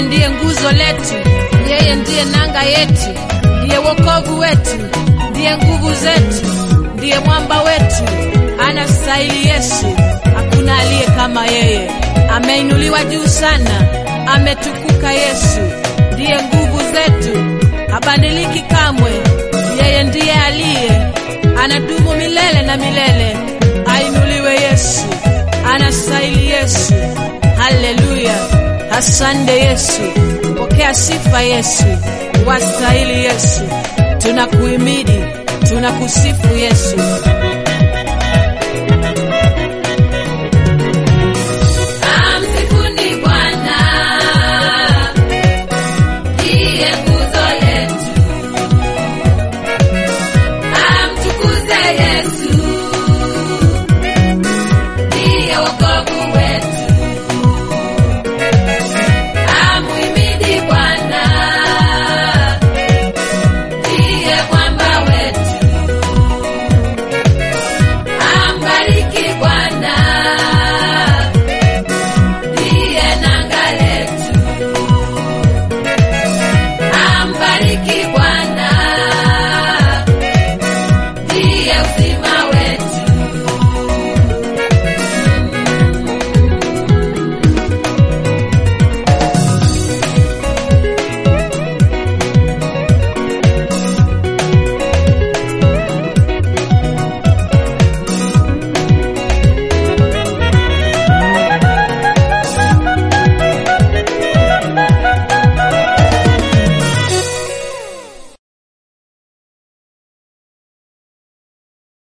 ndiye nguzo letu, yeye ndiye nanga yetu, ndiye wokovu wetu, ndiye nguvu zetu, ndiye mwamba wetu. Anastahili Yesu, hakuna aliye kama yeye. Ameinuliwa juu sana, ametukuka Yesu, ndiye nguvu zetu, habadiliki kamwe. Yeye ndiye aliye anadumu milele na milele. Ainuliwe Yesu, anastahili Yesu. Haleluya, asante Yesu, pokea sifa Yesu, wastahili Yesu. Tunakuhimidi, tunakusifu Yesu.